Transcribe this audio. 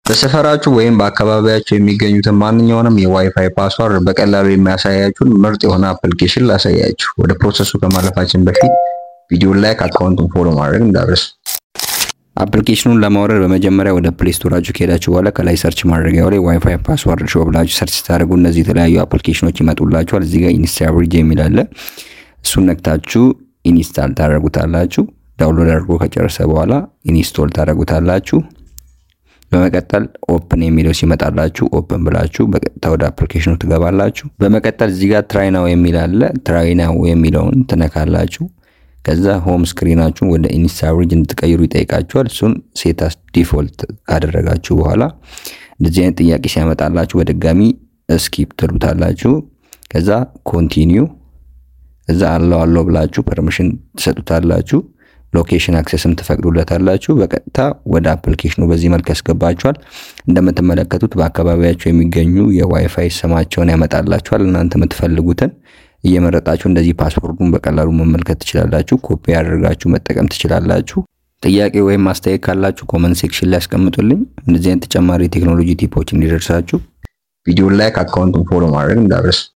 በሰፈራችሁ ወይም በአካባቢያችሁ የሚገኙትን ማንኛውንም የዋይፋይ ፓስዋርድ በቀላሉ የሚያሳያችሁን ምርጥ የሆነ አፕሊኬሽን ላሳያችሁ። ወደ ፕሮሰሱ ከማለፋችን በፊት ቪዲዮ ላይክ፣ አካውንቱን ፎሎ ማድረግ እንዳትረሱ። አፕሊኬሽኑን ለማውረድ በመጀመሪያ ወደ ፕሌይ ስቶራችሁ ከሄዳችሁ በኋላ ከላይ ሰርች ማድረጊያው ላይ ዋይፋይ ፓስዋርድ ሾው ብላችሁ ሰርች ስታደርጉ እነዚህ የተለያዩ አፕሊኬሽኖች ይመጡላችኋል። እዚህ ጋር ኢንስታል ብሪጅ የሚል አለ። እሱን ነክታችሁ ኢንስታል ታደርጉታላችሁ። ዳውንሎድ አድርጎ ከጨረሰ በኋላ ኢንስቶል ታደርጉታላችሁ። በመቀጠል ኦፕን የሚለው ሲመጣላችሁ ኦፕን ብላችሁ በቀጥታ ወደ አፕሊኬሽኑ ትገባላችሁ። በመቀጠል እዚህ ጋር ትራይናው የሚል አለ። ትራይናው የሚለውን ትነካላችሁ። ከዛ ሆም ስክሪናችሁን ወደ ኢንስታብሪጅ እንድትቀይሩ ይጠይቃችኋል። እሱን ሴታስ ዲፎልት ካደረጋችሁ በኋላ እንደዚህ አይነት ጥያቄ ሲያመጣላችሁ በድጋሚ ስኪፕ ትሉታላችሁ። ከዛ ኮንቲኒው ከዛ አለው አለው ብላችሁ ፐርሚሽን ትሰጡታላችሁ። ሎኬሽን አክሰስም ትፈቅዱለታላችሁ። በቀጥታ ወደ አፕሊኬሽኑ በዚህ መልክ ያስገባችኋል። እንደምትመለከቱት በአካባቢያቸው የሚገኙ የዋይፋይ ስማቸውን ያመጣላችኋል። እናንተ የምትፈልጉትን እየመረጣችሁ እንደዚህ ፓስፖርቱን በቀላሉ መመልከት ትችላላችሁ። ኮፒ አድርጋችሁ መጠቀም ትችላላችሁ። ጥያቄ ወይም አስተያየት ካላችሁ ኮመንት ሴክሽን ላይ ያስቀምጡልኝ። እንደዚህ አይነት ተጨማሪ የቴክኖሎጂ ቲፖች እንዲደርሳችሁ ቪዲዮ ላይክ፣ አካውንቱን ፎሎ ማድረግ እንዳትረሱ።